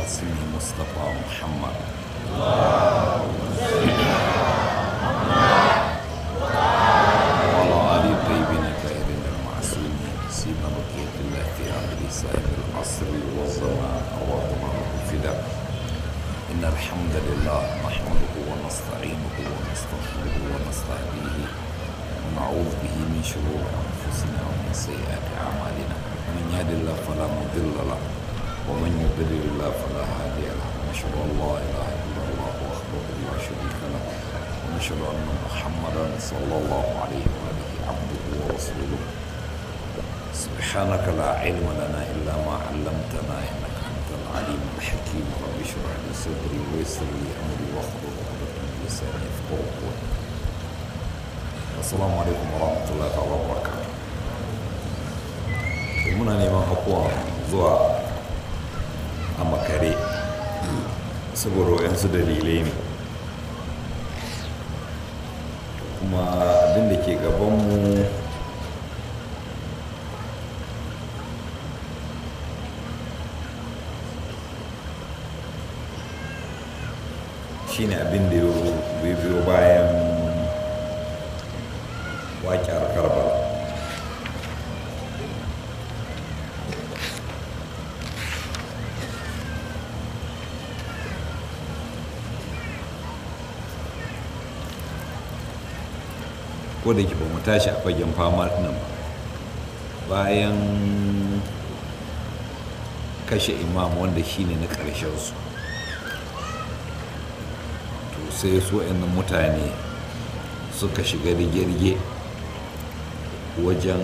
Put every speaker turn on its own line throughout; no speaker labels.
القاسم مصطفى محمد وعلى آل الطيبين الطاهرين المعصومين سيما بقية الله في عبد صاحب العصر والزمان أرواحنا الفداء إن الحمد لله نحمده ونستعينه ونستغفره ونستهديه ونعوذ به من شرور أنفسنا ومن سيئات أعمالنا من يهد الله فلا مضل له ومن يضلل الله فلا هادي له ونشهد أن لا إله إلا الله وحده لا شريك له ونشهد أن محمدا صلى الله عليه وآله عبده ورسوله سبحانك لا علم لنا إلا ما علمتنا إنك أنت العليم الحكيم رب اشرح لي صدري ويسر لي أمري واحلل عقدة من لساني يفقهوا قولي assalamu alaikum warahmatullahi ta'ala wabarakatuh muna neman afuwa zuwa a makare saboda wayansu dalilai ne kuma abin da ke gabanmu shine abin da ya biyo bayan waƙiyar karbala ko da ke ba mu tashi a fagen fama nan ba bayan kashe imam wanda shine na ƙarshensu to sai su mutane suka shiga rige-rige wajen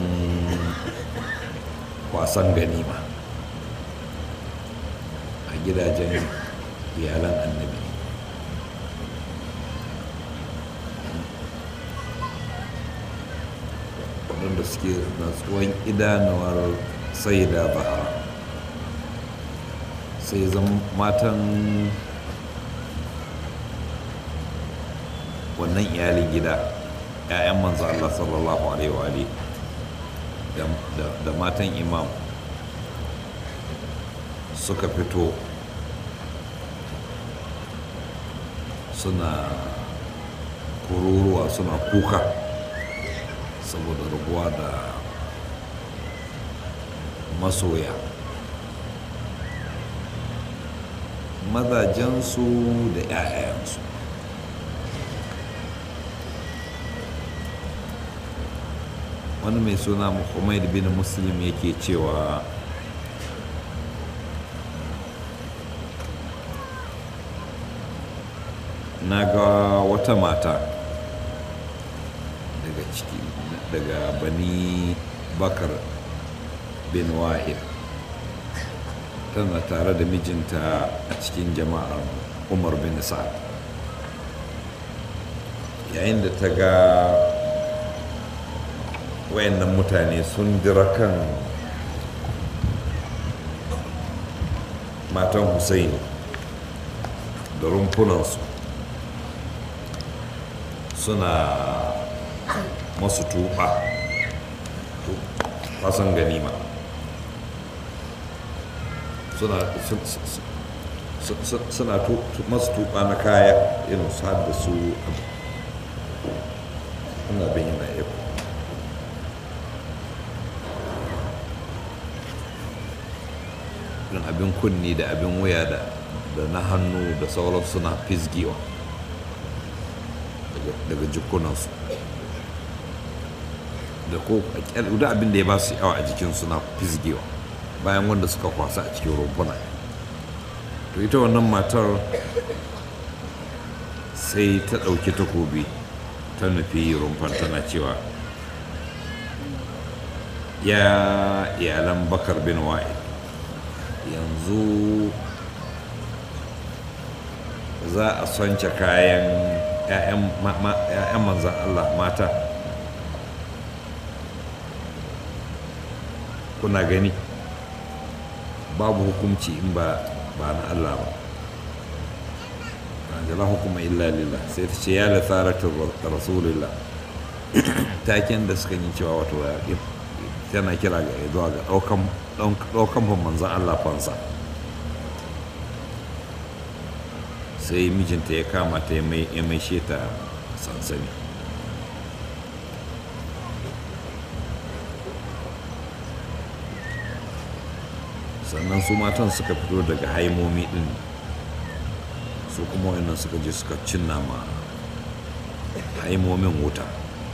kwasan ganima a gidajen iyalan annabi waɗanda suke natsuwan idanuwar sai da bahara sai zan matan wannan iyalin gida 'ya'yan manzo Allah sallallahu alaihi wa da matan imam suka fito suna kururuwa suna kuka saboda rabuwa da masoya mazajensu da 'ya'yansu wani mai suna muhammad bin muslim yake cewa na ga wata mata daga ciki daga bani bakar bin wahid tana tare da mijinta a cikin jama'ar umar bin sa'ad yayin da ta ga wayannan mutane sun dira kan matan Hussaini da rumfunansu suna masu tuba fasan ganima suna suna masu tuba na kaya irin su da su ana bayyana yau irin abin kunni da abin wuya da na hannu da sauran suna fizgewa daga jikunansu da ko da abin da ya ba su yawa a jikin suna fizgewa bayan wanda suka kwasa a cikin rumfuna to ita wannan matar sai ta ɗauki takobi ta nufi rumfan tana cewa ya iyalan bakar bin wa'id yanzu za a sonce kayan 'ya'yan manzan Allah mata kuna gani babu hukunci in ba ba na Allah ba jala hukuma illa lillah sai ta ce ya da tsaratar rasulullah taken da suka yi cewa wato tana kira ga zuwa ga ɗaukan ban manzan Allah fansa sai mijinta ya kama ta ya mai ta sansani sannan su matan suka fito daga haimomi din su kuma wannan suka je suka cinna ma haimomin wuta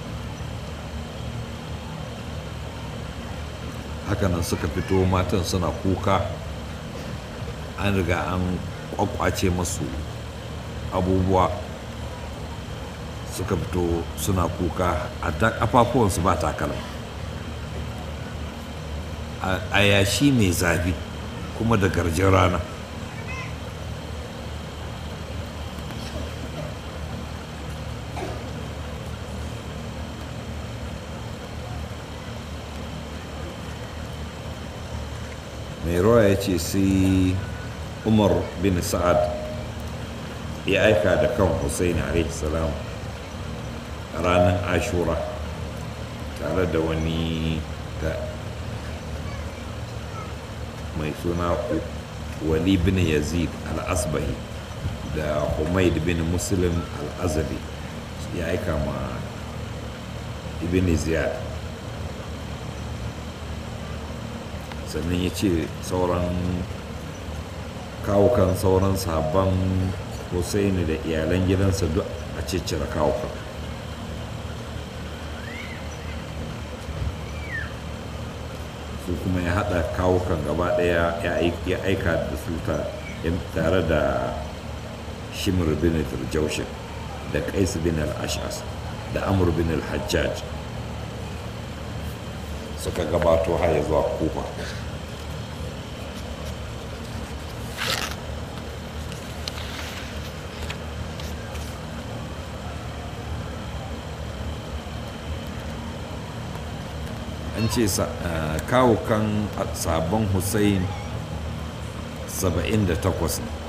hakanan suka fito matan suna kuka an riga an kwakwace masu abubuwa suka fito suna kuka a ta kafafuwansu ba takalma a yashi mai zafi kuma da garjin rana mai rawa ya ce sai umar bin sa'ad ya aika da kan hussein salam ranar ashura tare da wani mai suna wali bin yazid al-asbahi da humaid bin muslim al-azali ya aika ma ibn ziyad sannan ya ce sauran kawukan sauran sabon Hussaini da iyalan gidansa duk a ciccire kawukan su kuma ya haɗa kawukan gaba ɗaya ya aika da su tare da shimir bin turjaushin da qais bin al-ash'as da amur bin al-hajjaj suka gabato har ya zuwa kufa an ce kawukan sabon hussein 78 ne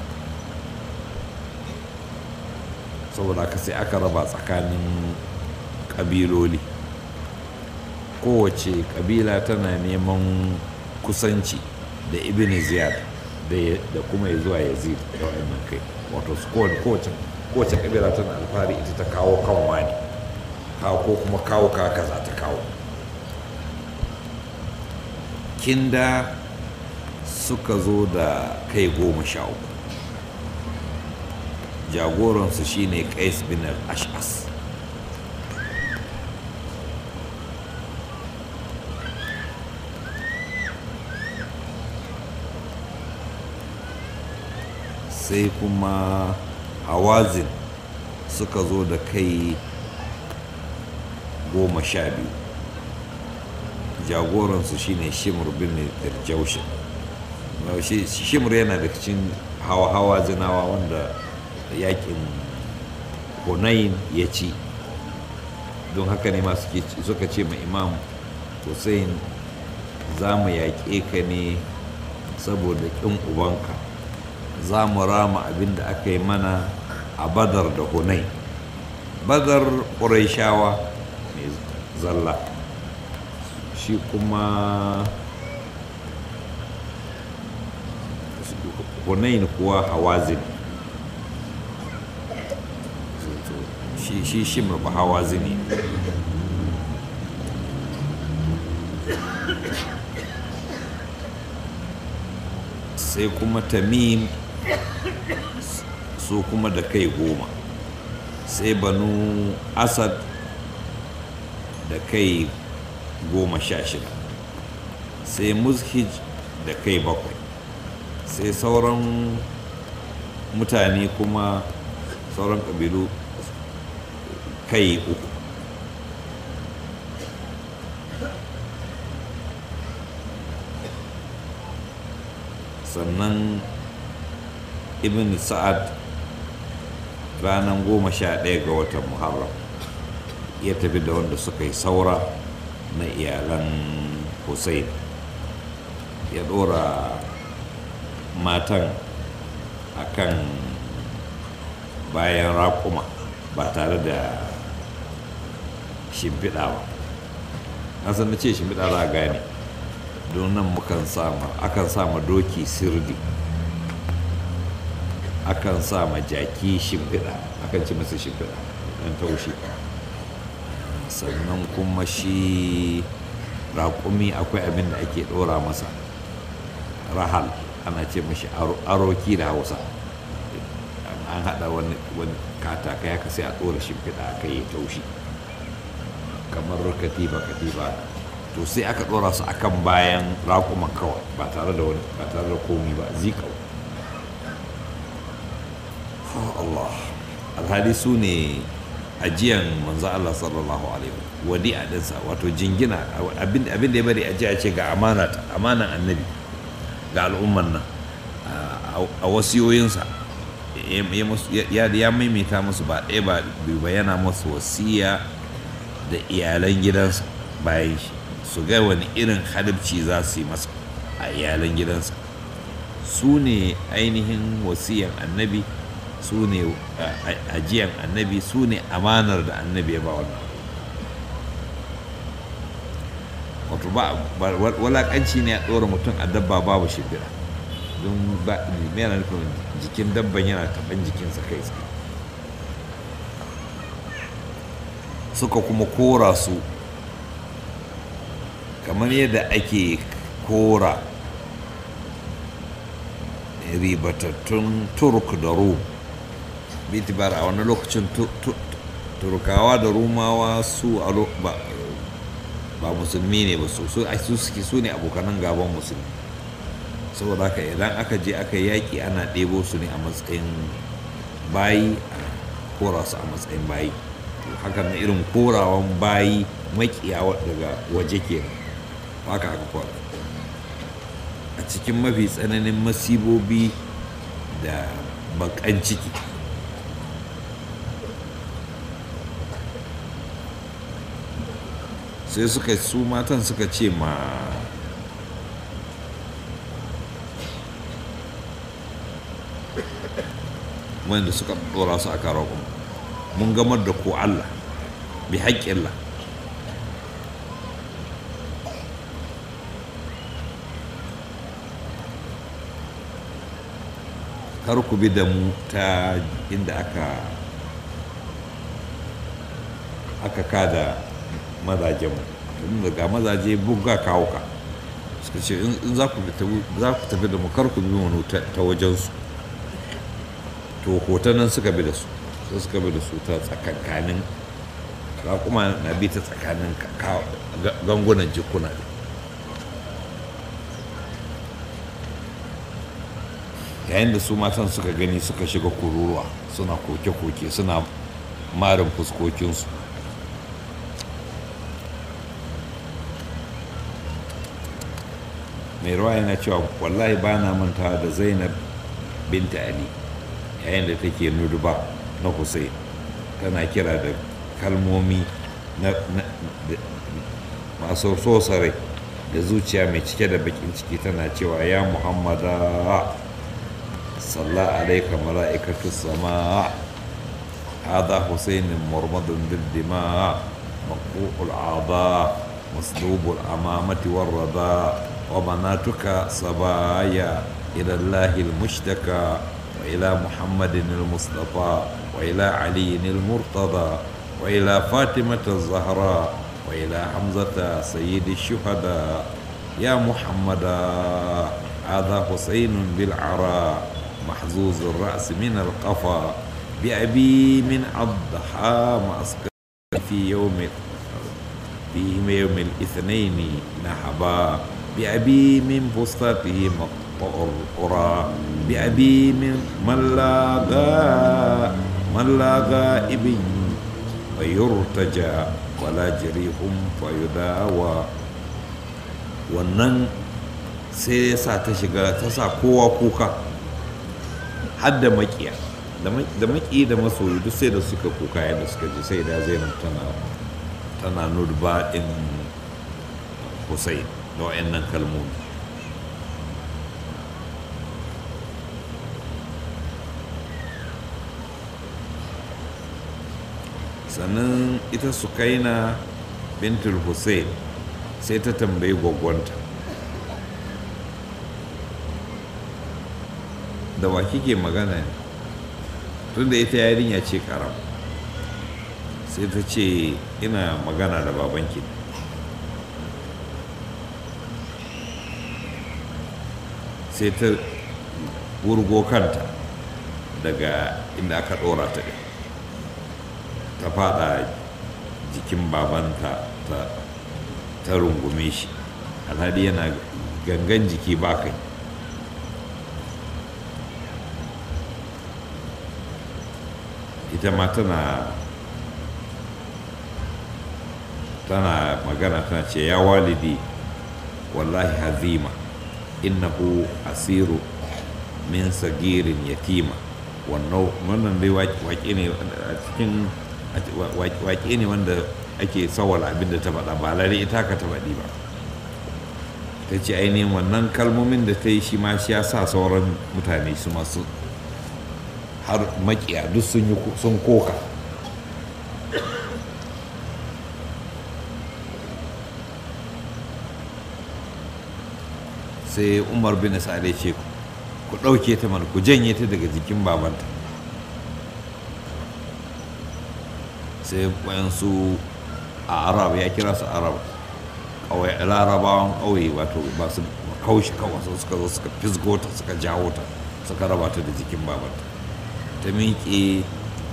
saboda haka sai aka raba tsakanin ƙabiloli kowace ƙabila tana neman kusanci da ibn ziyad da kuma ya zuwa yazid da wa'annan kai wato kowace ƙabila tana alfahari ita ta kawo kan wani ko kuma kawo kaka za ta kawo kinda suka zo da kai goma sha uku jagoransu shine qais bin al-ash'as sai kuma hawazin suka zo da kai goma sha biyu jagoransu shine shimur bin dirjaushin shimur yana da cikin hawa-hawa zinawa wanda yakin hunain ya ci don haka ne masu suka ce ma imam hussein za mu yaƙe ka ne saboda ƙin ubanka za mu rama abin da aka yi mana a badar da hunain badar ƙuraishawa mai zalla shi kuma hunain kuwa hawazin shi shi ba hawazini sai kuma tamim su kuma da kai goma sai banu asad da kai goma sha shida sai muzhij da kai bakwai sai sauran mutane kuma sauran ƙabilu kai uku sannan ibn sa'ad ranar goma sha ɗaya ga watan muharram ya tafi da wanda suka yi saura na iyalan hussein ya ɗora matan akan bayan raƙuma ba tare da shimfiɗa ba na san na ce shimfiɗa za a gane don nan mukan sama akan sama doki sirdi akan sa ma jaki shimfiɗa akan ci masa shimfiɗa ɗan taushi sannan kuma shi raƙumi akwai abin da ake ɗora masa rahal ana ce mashi aroki da hausa an haɗa wani katakai haka sai a ɗora shimfiɗa a kai ya taushi kamar katifa katifa to sai aka ɗora su akan bayan raƙuman kawai ba tare da wani ba tare da komi ba zikau Allah alhali su ne ajiyan manzo Allah sallallahu alaihi wadi a dinsa wato jingina abin da ya bari ajiya ce ga amana amanan annabi ga al'umman nan a wasiyoyinsa ya maimaita musu ba ɗaya ba ba yana masu wasiya da iyalan gidansa bayan shi su ga wani irin halibci za su yi masa a iyalan gidansa su ne ainihin wasiyan annabi su ne ajiyan annabi su ne amanar da annabi ya ba wannan wato ba walakanci ne a ɗora mutum a dabba babu shimfiɗa don ba yana nufin jikin dabban yana taɓan jikinsa kai tsaye suka kuma kora su kamar yadda ake kora ribatattun turk da rum bitibar a wani lokacin turkawa da rumawa su a ba ba musulmi ne ba su su suke su ne abokanan gaban musulmi saboda haka idan aka je aka yaƙi ana ɗebo su ne a matsayin bayi a kora su a matsayin bayi hakan na irin korawan bayi makiya daga waje ke haka aka kora a cikin mafi tsananin masibobi da bakan ciki sai suka su matan suka ce ma wanda suka dora su a karo mun gamar da ko Allah bi haƙƙillah kar ku bi da mu ta inda aka aka kada mazajenmu daga mazaje buga kawo ka suka ce in za ku tafi da mu kar ku bi wani ta wajensu to hoton nan suka bi da su sai suka bi da su ta tsakankanin kuma na bi ta tsakanin gangunan jikuna yayin da su matan suka gani suka shiga kururuwa suna koke-koke suna marin fuskokinsu mai ruwa yana cewa wallahi ba na mantawa da zainab binta ali yayin da take nuduba na hussein tana kira da kalmomi masu sosare da zuciya mai cike da bakin ciki tana cewa ya muhammada salla alaika mala'ikatu sama هذا حسين مرمض بالدماء مقطوع الأعضاء مصلوب الأمامة والرداء وبناتك صبايا إلى الله المشتكى وإلى محمد المصطفى وإلى علي المرتضى وإلى فاطمة الزهراء وإلى حمزة سيد الشهداء يا محمد هذا حسين بالعراء محزوز الرأس من القفا بأبي من الضحى مسكن في يوم في يوم الاثنين نحبا بأبي من بسطته مقطع القرى بأبي من من لاغا من لاغا ابن فيرتجى ولا جريهم فيداوى wannan sai ya sa ta shiga ta sa kowa kuka har da makiya da maki da masoyi duk sai da suka kuka yadda suka ji sai da zainab tana tana nurba din hussein da wa'annan kalmomi sannan ita sukaina bintul hussein sai ta tambayi gwagwanta da wa kike magana tunda ita yarinya ce karam sai ta ce ina magana da babanki sai ta wurgo kanta daga inda aka ɗora ta ɗin ta fada jikin babanta ta, ta rungume shi alhali yana gangan jiki ba kai ita ma tana tana magana tana ce ya walidi wallahi hazima innahu asiru min sagirin yatima wannan dai waƙe ne a cikin waƙe ne wanda ake sawar abin da ta faɗa ba lalle ita ka ta faɗi ba ta ce ainihin wannan kalmomin da ta yi shi ma shi ya sa sauran mutane su masu har makiya duk sun koka sai umar bin sa'ad ya ce ku ɗauke ta mana ku janye ta daga jikin babanta sai wayansu a arab ya kira su arab kawai larabawan ƙauye wato ba su kaushi kawai suka zo suka fisgo ta suka jawo ta suka raba ta da jikin babanta ta miƙe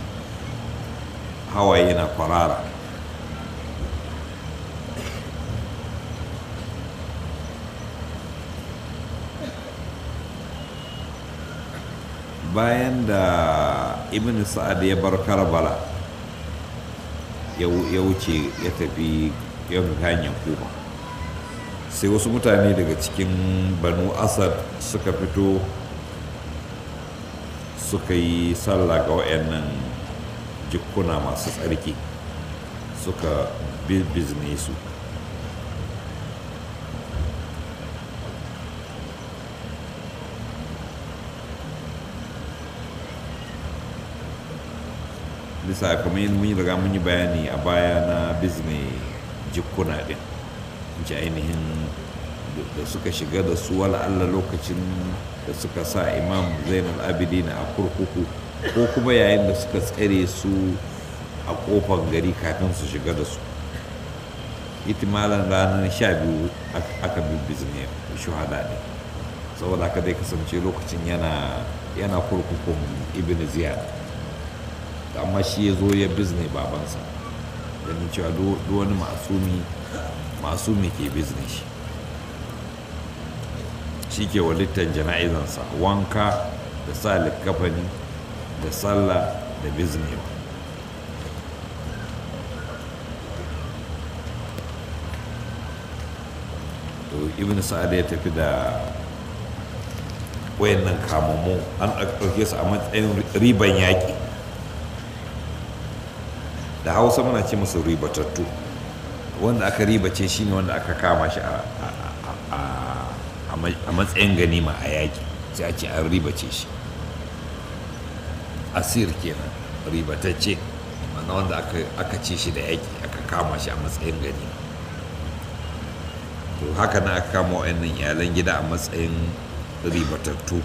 hawaye na kwarara bayan da ibn sa'ad ya bar karbala ya wuce ya tafi ya hanyar kuma sai wasu mutane daga cikin banu asad suka fito suka yi sallah ga wayannan jikuna masu tsarki suka bizne su bisa kamar yin mun riga mun yi bayani a baya na bizne jikuna din ji ainihin da suka shiga da su wala Allah lokacin da suka sa imam zainal abidin a kurkuku ko kuma yayin da suka tsare su a kofar gari kafin su shiga da su itimalan ranar sha biyu aka bizne shuhada ne saboda haka dai kasance lokacin yana yana kurkukun ibn ziyad amma shi ya zo ya bizne babansa ganin cewa duk wani masumi masumi ke bizne shi shi ke walittar jana'izansa wanka da sa likafani da sallah da biznewa to ibn sa'ad ya tafi da wayannan kamammu an ɗauke su a matsayin riban yaƙi da hausa muna ce musu ribatattu wanda aka ribace shi ne wanda aka kama shi a matsayin ganima a yaƙi sai a ce an ribace shi asir kenan ribatacce mana wanda aka ce shi da yaƙi aka kama shi a matsayin ganima to haka na aka kama wa'annan iyalan gida a matsayin ribatattu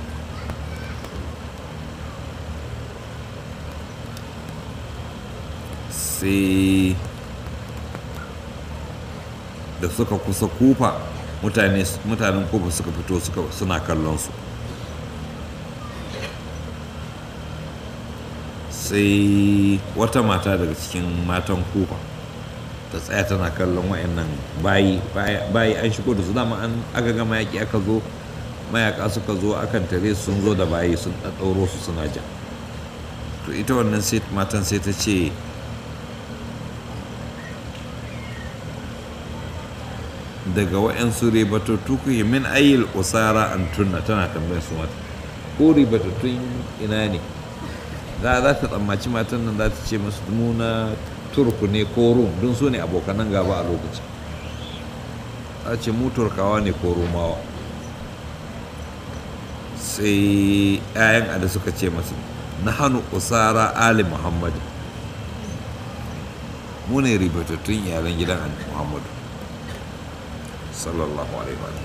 sai da suka kusa kufa mutanen kufa suka fito suna kallon su sai wata mata daga cikin matan kufa ta tsaya tana kallon wa'annan bayi bayi an shigo da su dama an aka gama yaƙi aka zo mayaka suka zo akan tare sun zo da bayi sun ɗaɗɗauro su suna ja to ita wannan matan sai ta ce daga wa'yansu ribatattu ku yi min ayyul usara an tunna tana tambayar su mata ko ribatattun ina ne za za ta tsammaci matan nan za ta ce masu muna turku ne ko rum don su ne abokanan gaba a lokacin za ce mu turkawa ne ko romawa sai 'ya'yan ada suka ce masu na hannu usara ali muhammadu mu ne ribatattun iyalan gidan muhammadu sallallahu alaihi wa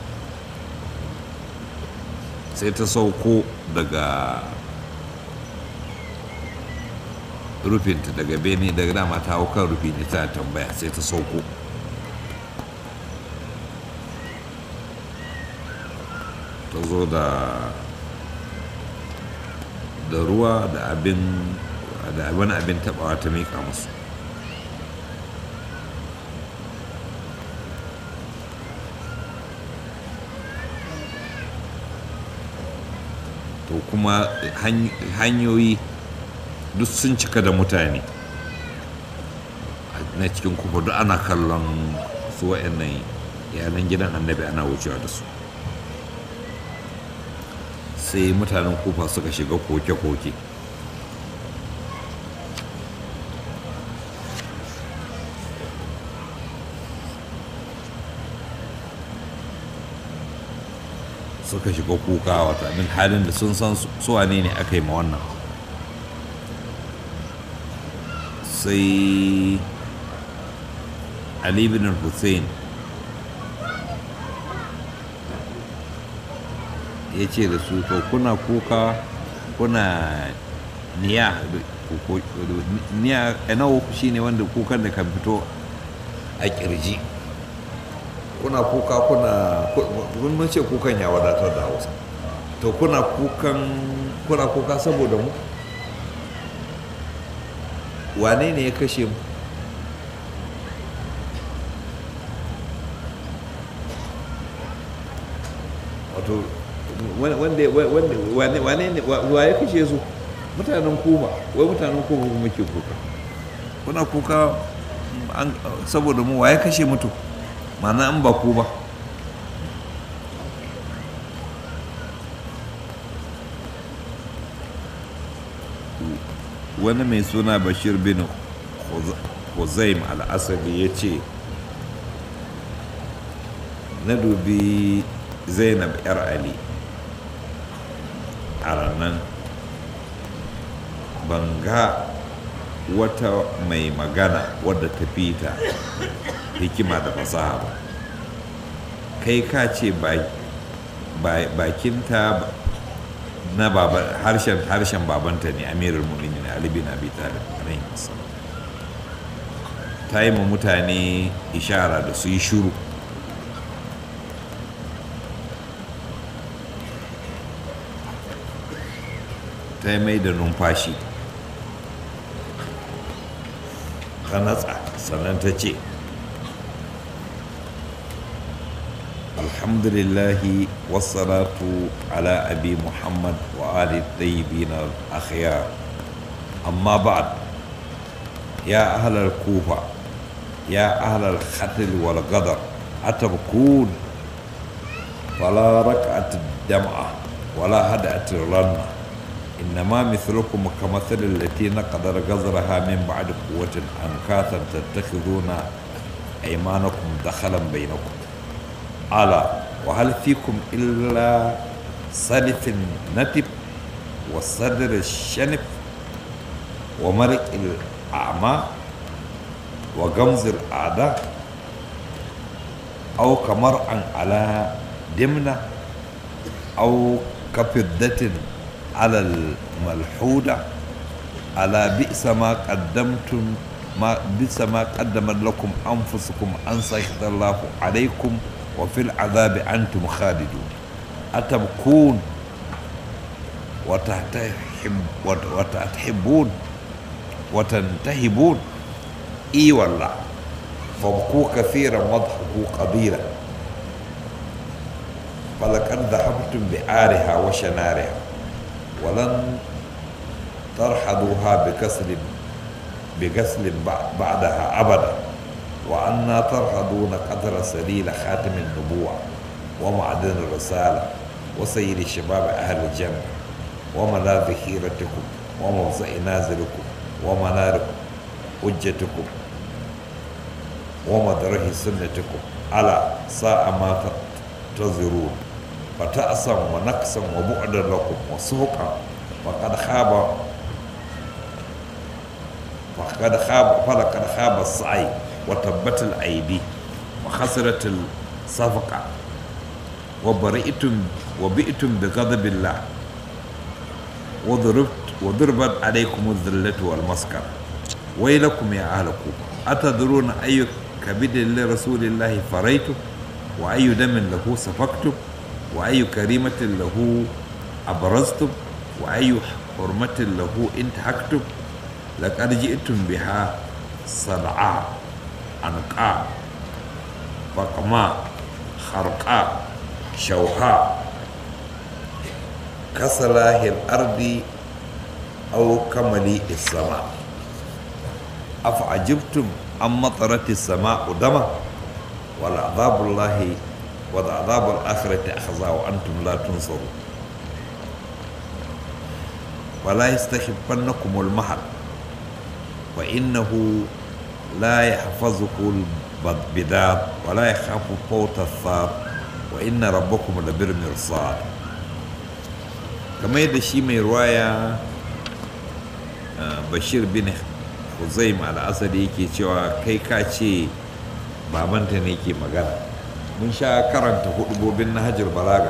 sai ta sauko daga rufinta daga bene daga dama ta hau kan rufi ne tana tambaya sai ta sauko ta zo da da ruwa da abin da wani abin tabawa ta miƙa musu to kuma hanyoyi duk sun cika da mutane na cikin kufa duk ana kallon su wa'annan yanan gidan annabi ana wucewa da su sai mutanen kufa suka shiga koke-koke suka shiga kuka wata abin halin da sun san suwa ne ne aka yi ma wannan sai ali bin hussein ya ce da su to kuna kuka kuna niya niya nawa shi ne wanda kukan da kan fito a kirji kuna kuka kuna mun ce kukan ya wadatar da hausa to kuna kukan kuna kuka saboda mu wane ne ya kashe mu wato wane ne wa ya kashe su mutanen kuma wai mutanen kuma muke kuka kuna kuka saboda mu wa ya kashe mutu mana an ba ku ba wani mai suna bashir bin huzaim al'asabi ya ce na dubi zainab yar ali a ranar banga wata mai magana wadda ta fita hikima da fasaha ba kai ka ce bakinta na harshen harshen babanta ne amirul mu'minin ali bin abi talib alayhi wasallam ta yi ma mutane ishara da su yi shuru ta yi mai da numfashi ta natsa sannan ta ce alhamdulillahi wassalatu ala abi muhammad wa ali tayyibin al-akhyar amma ba'd ya ahlal kufa ya ahlal khatl wal ghadar atabkun fala rak'at ad-dam'a wala had'at al-ranna إنما مثلكم كمثل التي نقدر غزرها من بعد قوة أنكاثا تتخذون أيمانكم دخلا بينكم ألا وهل فيكم إلا سلف نتب والصدر الشنف ومرق الأعمى وغمز الأعداء أو كمرء على دمنة أو كفدة على الملحودة على بئس ما قدمتم ما بئس ما قدمت لكم أنفسكم أن سيخط الله عليكم وفي العذاب أنتم خالدون أتبكون وتحب وتحبون وتنتهبون إي والله فابكوا كثيرا واضحكوا قليلا فلقد ذهبتم بعارها وشنارها ولن ترحضوها بكسل بكسل بعدها أبدا وأنا ترحضون قدر سليل خاتم النبوة ومعدن الرسالة وسيد شباب أهل الجنة وملاذ خيرتكم وموضع نازلكم ومنار حجتكم ومدره سنتكم على ساعة ما تنتظرون فتأسا ونقصا وبعدا لكم وسوقا فقد خاب فقد خاب فلقد خاب السعي وتبت الأيدي وخسرت الصفقة وبرئتم وبئتم بغضب الله وضربت وضربت عليكم الذلة والمسكر ويلكم يا أهل كوفة أتدرون أي كبد لرسول الله فريتم وأي دم له سفكتم وأي كريمة له أبرزتم وأي حرمة له انتهكتم لقد جئتم بها صدعاء عنقاء فقماء خرقاء شوهاء كصلاح الأرض أو كمليء السماء أفعجبتم أم مطرت السماء دما والعذاب الله والعذاب الآخرة أخزى وأنتم لا تنصرون ولا يستخفنكم المحر فإنه لا يحفظه البداد ولا يخاف فوت الثار وإن ربكم لبالمرصاد kamar yadda shi mai ruwaya bashir bin huzaim al'asadi yake cewa kai ka ce babanta ne ke magana mun sha karanta hudubobin na hajjar balaga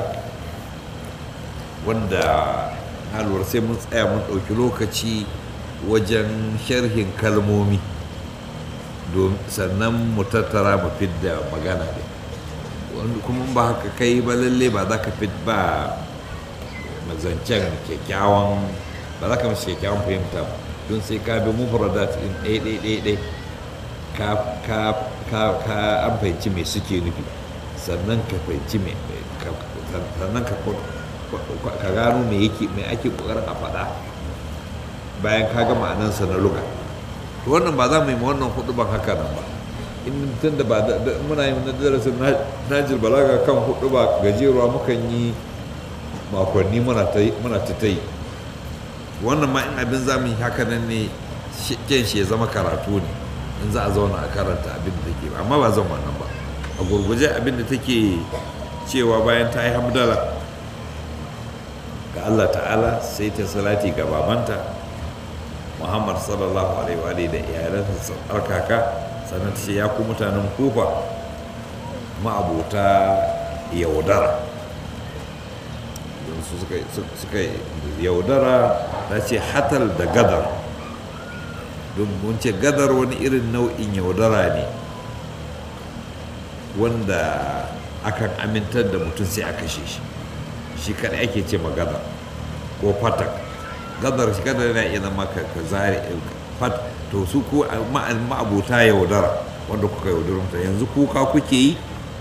wanda halwar sai mun tsaya mun ɗauki lokaci wajen sharhin kalmomi sannan mu tattara mu fidda magana ne kuma ba haka kai ba lalle ba za ka fit ba mazancen kyakkyawan ba za ka mashi kyakkyawan fahimta ba don sai ka bi mufradat din ɗaya ɗaya ɗaya ɗaya ka ka ka ka an fahimci me suke nufi sannan ka fahimci me sannan ka ka gano me yake me ake kokarin a faɗa bayan ka ga ma'anansa na luga to wannan ba za mu yi ma wannan hudu ban haka nan ba in tun da ba muna yi na darasin najil balaga kan hudu ba gajeruwa mukan yi makonni muna ta ta yi wannan ma in abin za mu yi haka nan ne kyan shi ya zama karatu ne in za a zauna a karanta abin da take amma ba zan wannan ba a gurguje abin da take cewa bayan ta yi hamdala ga Allah ta'ala sai ta salati ga babanta Muhammad sallallahu alaihi wa da iyalansa tsarkaka sannan ta ce ya ku mutanen kufa ma'abota yaudara su suka yaudara ta ce hatal da gadar don mun ce gadar wani irin nau'in yaudara ne wanda akan amintar da mutum sai a kashe shi shi kadai ake ce gadar ko fatak gadar shi gadar yana iya zama ka zare fat to su ku ma'abuta yaudara wanda kuka yaudara mutane yanzu kuka kuke yi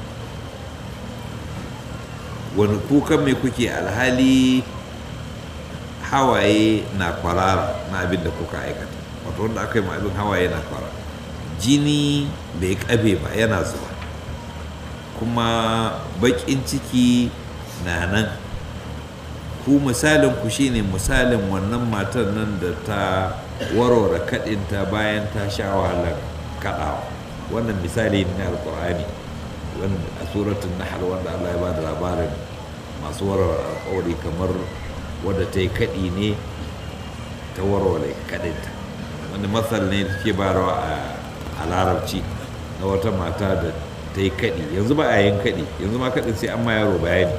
wani kukan mai kuke alhali hawaye na kwarara na abin da kuka aikata wato wanda aka yi ma abin hawaye na kwarara jini bai kabe ba yana zuwa kuma bakin ciki na nan ku misalin ku shine misalin wannan matar nan da ta warware kadinta bayan ta sha wahalar kadawa wannan misali ne na alkur'ani a suratun nahal wanda Allah ya ba da labarin masu warware alkawari kamar wadda ta yi kaɗi ne ta warware kaɗinta wani matsal ne da ke barawa a larabci na wata mata da ta yi kaɗi yanzu ba a yin kaɗi yanzu ma kaɗin sai an ma yaro bayani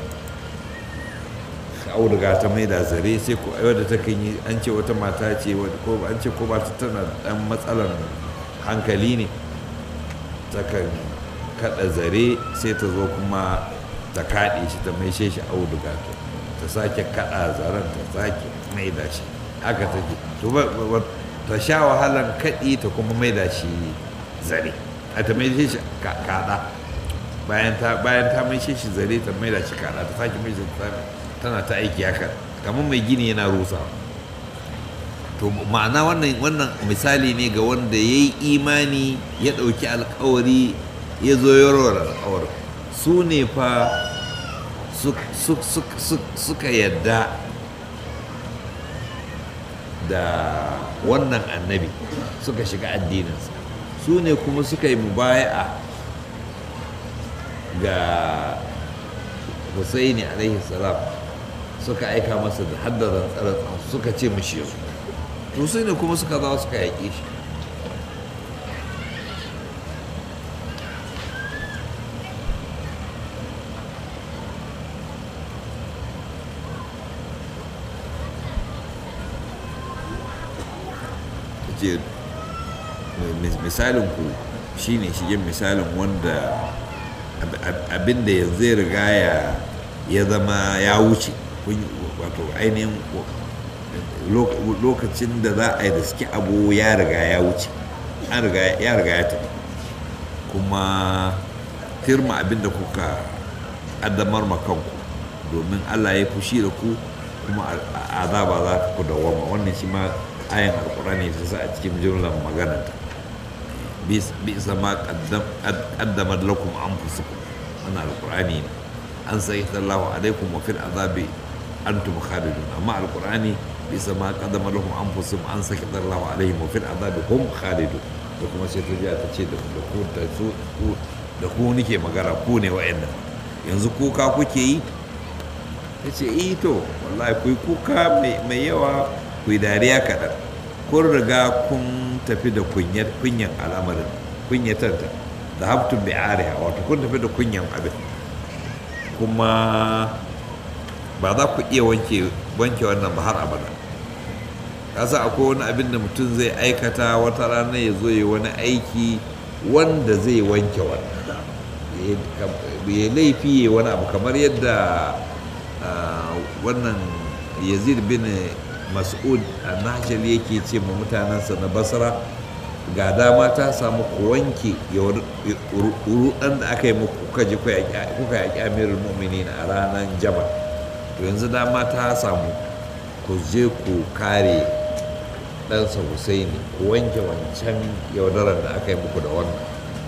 auduga ta mai da zare sai ko wadda ta kan yi an ce wata mata ce ko an ce ko ba ta tana ɗan matsalan hankali ne ta kan kada zare sai ta zo kuma ta kaɗe shi ta maishe shi auduga ta sake kada zaren ta sake maida shi haka take to ta sha wahalan kaɗi ta kuma maida shi zare a ta maishe shi kada bayan ta bayan ta maishe shi zare ta maida shi kada ta sake maishe shi tana ta aiki haka kamar mai gini yana rusa to ma'ana wannan wannan misali ne ga wanda ya yi imani ya ɗauki alkawari ya zo yarwar alkawar su ne fa suka yadda da wannan annabi suka shiga addininsa su ne kuma suka yi mubaya'a ga husaini alaihi salam suka aika masa da haddaran tsarar suka ce mashi yasu to su ne kuma suka zawo suka yaƙe shi
ce misalin ku shine shi yin misalin wanda abin da yanzu ya riga ya zama ya wuce wato ainihin lokacin da za a yi da suke abu ya riga ya wuce ya riga ya tafi kuma firma abin da kuka addamar makanku domin allah ya fushi da ku kuma azaba za ta ku dawama wannan shi ma ayan alkurani ta sa a cikin jumlar magananta bi sama qaddamar lakum anfusukum wannan alkurani ne an sai sallahu alaikum wa fil azabi antum khalidun amma alkurani bi sama qaddamar lakum anfusukum an sai sallahu alaihim wa fil azabi hum khalidun da kuma sai ta ta ce da ku da su da ku nike magana ku ne wa'annan yanzu kuka kuke yi ya ce eh to wallahi ku kuka mai yawa ku dariya kaɗan kun riga kun tafi da kunyan al'amarin kunyatanta da haftun bai ariya wato kun tafi da kunyan abin kuma ba za ku iya wanke wannan ba har abada kasa akwai wani abin da mutum zai aikata wata rana ya zo ya wani aiki wanda zai wanke wannan ya laifi ya wani abu kamar yadda wannan yazid bin mas'ud a nahjal yake ce ma mutanensa na basra ga dama ta samu ku wanke rudan da aka yi muku kuka ji kuka yaƙi amirul mu'minin a ranar jama to yanzu dama ta samu ku je ku kare ɗansa husaini ku wanke wancan yaudarar da aka yi muku da wannan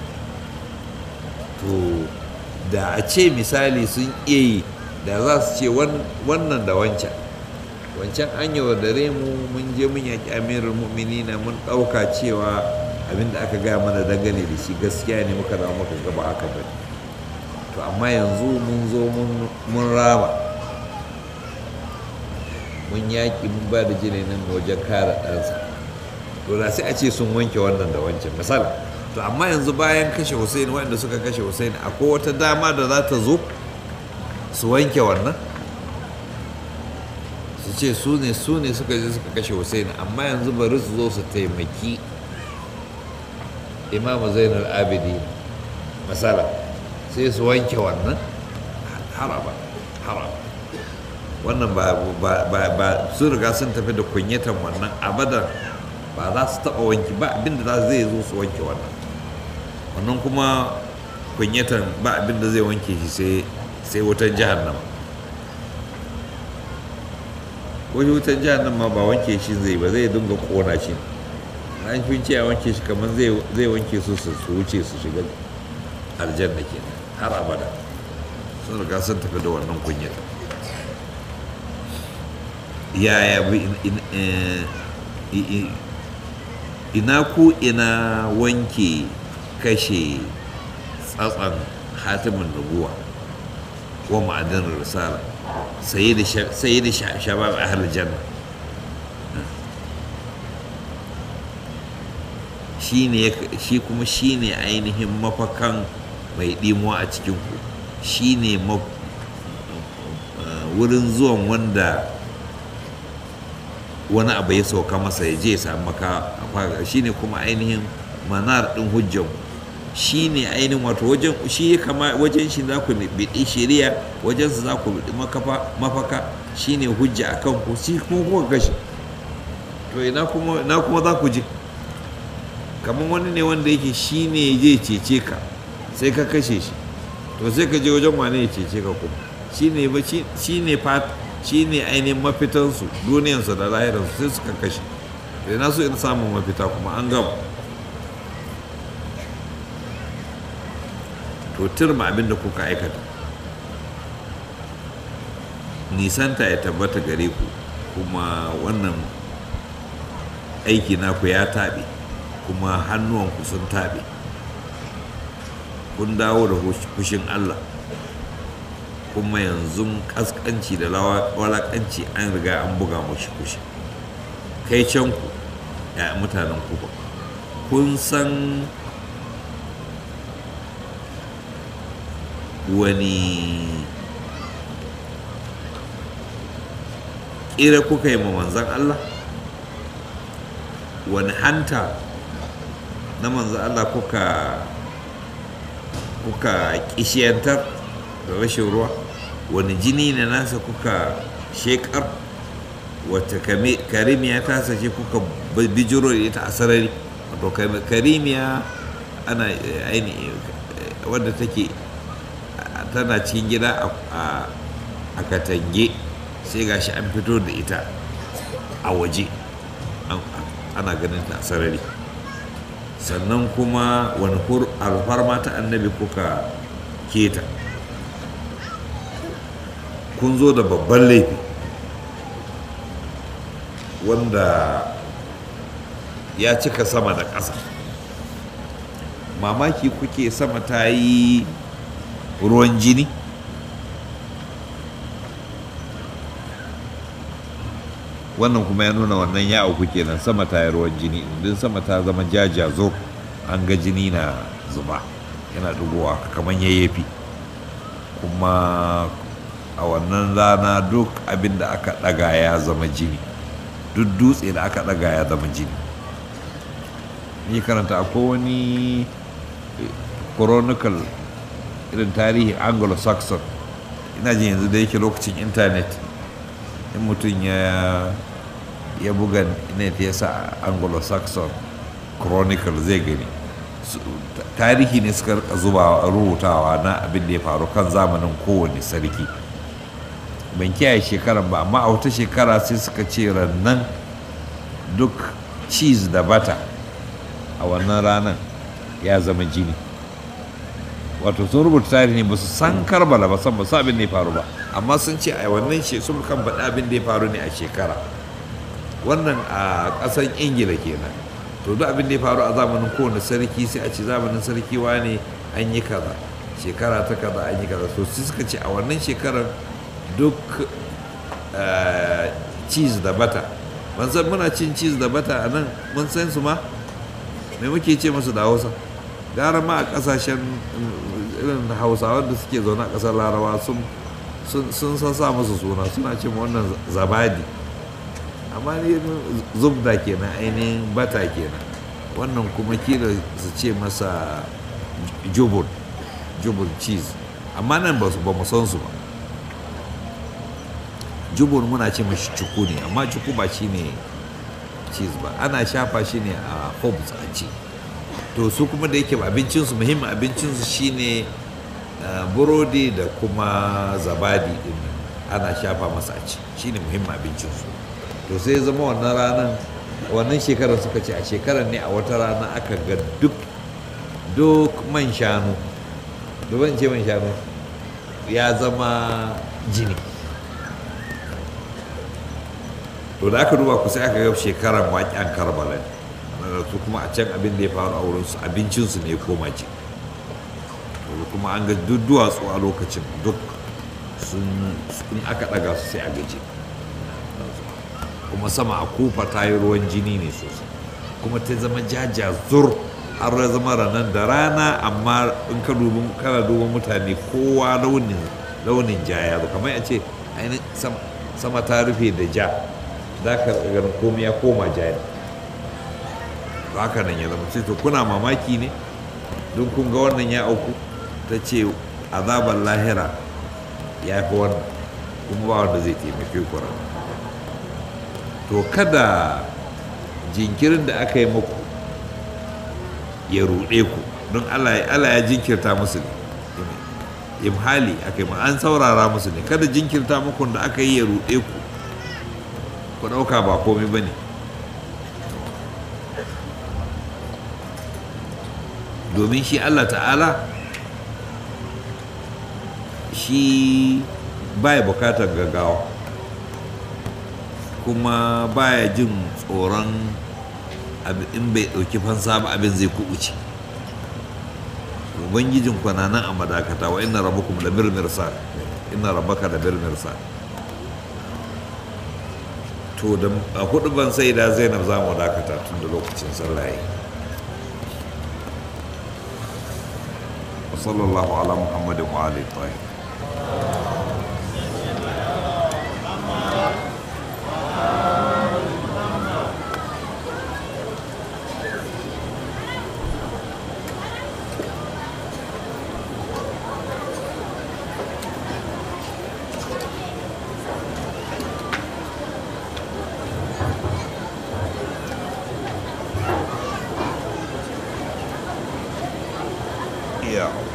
to da a ce misali sun iya yi da za su ce wannan da wancan wancan an yaudare mu mun je mun yaƙi amirul mu'minina mun ɗauka cewa abin da aka gaya mana dangane da shi gaskiya ne muka zama muka gaba aka bari to amma yanzu mun zo mun rama mun yaƙi mun ba da jini nan wajen kare ɗansa to da sai a ce sun wanke wannan da wancan misali to amma yanzu bayan kashe hussein waɗanda suka kashe hussein akwai wata dama da za ta zo su wanke wannan su ce su ne su ne suka je suka kashe hussein amma yanzu bari su zo su taimaki imamu zainal abidi masala sai su wanke wannan haraba haraba wannan ba su riga sun tafi da kunyatan wannan abadan ba za su taɓa wanki ba abinda za zai zo su wanke wannan wannan kuma kunyatan ba abinda zai wanke shi sai wutan jahannama wani wutan jahannama ba wanke shi zai ba zai dinga kona shi an fi ce a wanke shi kamar zai wanke su su wuce su shiga aljanna ke har abada sun riga sun tafi da wannan kunyata yaya ina ku ina wanke kashe tsatsan hatimin nubuwa wa ma'adin risala sai da shabab ahal janna shi kuma shi ne ainihin mafakan mai ɗimuwa a cikinku shi ne wurin zuwan wanda wani abu ya sauka masa ya je ya samu maka shi ne kuma ainihin manar ɗin hujjan shi ne ainihin wato wajen shi kama wajen shi za ku biɗi shari'a wajen su za ku biɗi mafaka shi ne hujja a kanku shi kuma kuka kashe to ina kuma za ku je kamar wani ne wanda yake shi ne zai cece ka sai ka kashe shi to sai ka je wajen wane ya cece ka kuma shi ne shi ne fat shi ne ainihin mafitansu duniyansu da lahiransu sai suka kashe da na so in samun mafita kuma an gama to turma abin da kuka aikata nisanta ya tabbata gare ku kuma wannan aiki naku ya taɓe kuma hannuwanku sun taɓe kun dawo da fushin allah kuma yanzu kaskanci da walakanci an riga an buga mashi kushi kai can ku ya mutanen kuba kun san wani ƙira kuka yi ma manzan Allah wani hanta na manzo Allah kuka kuka kishiyantar da rashin ruwa wani jini ne nasa kuka shekar wata karimiya ta sace kuka bijiro da ita a sarari wato karimiya ana aini wadda take tana cikin gida a katange sai gashi an fito da ita a waje ana ganin ta a sarari sannan kuma wani alfarma ta annabi kuka keta kun zo da babban laifi wanda ya cika sama da ƙasa mamaki kuke sama ta yi ruwan jini wannan kuma ya nuna wannan ya auku kenan sama ta yi ruwan jini din sama ta zama jajazo an ga jini na zuba yana dugowa kamar yayyafi kuma a wannan rana duk abin da aka ɗaga ya zama jini duk dutse da aka ɗaga ya zama jini ni karanta akwai wani chronicle irin tarihi anglo-saxon ina jin yanzu da yake lokacin intanet in mutum ya ya buga net ya sa anglo-saxon chronicle zai gani tarihi ne suka zuba rubutawa na abin da ya faru kan zamanin kowane sarki ban kiyaye shekaran ba amma a wata shekara sai suka ce rannan duk cheese da bata a wannan ranar ya zama jini wato sun rubuta tarihi ne ba su san karbala ba san ba su abin da ya faru ba amma sun ce a wannan she sun kan faɗi abin da ya faru ne a shekara wannan a ƙasar ingila kenan to duk abin da ya faru a zamanin kowane sarki sai a ce zamanin sarki wane an yi kaza shekara ta kaza an yi kaza to sai suka ce a wannan shekarar duk cheese da bata ban san muna cin cheese da bata a nan mun san su ma me muke ce musu da hausa gara ma a kasashen irin hausawa da suke zaune a kasar larawa sun sun sa musu suna suna ce ma wannan zabadi amma ne zubda kenan ainihin bata kenan wannan kuma kila su ce masa jubur jubur cheese amma nan ba su ba mu san su ba jubur muna ce mashi cuku ne amma cuku ba shi ne cheese ba ana shafa shi ne a hobbs a ci to su kuma da yake abincinsu muhimmin abincinsu shine burodi da kuma zabadi din ana shafa masa a ci shine muhimmin abincinsu to sai zama wannan ranar wannan shekarar suka ce a shekarar ne a wata rana aka ga duk duk man shanu duban ce man shanu ya zama jini to da aka duba ku sai aka ga shekarar waƙen karbala su kuma a can abin da ya faru a wurin su abincinsu ne koma ce kuma an ga duk duwatsu a lokacin duk sun aka ɗaga su sai a gaji kuma sama a kufa ta yi ruwan jini ne sosai kuma ta zama jaja zur har ya zama ranar da rana amma in ka dubi kana duban mutane kowa launin launin ja ya zo kamar a ce ainihin sama ta rufe da ja za ka ganin komai ya koma ja ne haka nan ya zama ce to kuna mamaki ne don kun ga wannan ya auku ta ce azabar lahira ya fi wannan kuma ba wanda zai taimake ku to kada jinkirin da aka yi muku ya ruɗe ku don allah ya jinkirta musu ne imhali aka yi an saurara musu ne kada jinkirta muku da aka yi ya ruɗe ku ku ɗauka ba komai ba ne domin shi allah ta'ala shi baya bukatar gaggawa kuma baya jin tsoron in bai ɗauki fansa ba abin zai kubuce ubangijin kwananan a madakata wa ina rabukum da mirmirsa ina rabaka da mirmirsa to da a hudu ban sai da zainab za mu dakata tun da lokacin sallaye wa sallallahu ala muhammadin wa alihi tahir ya Allah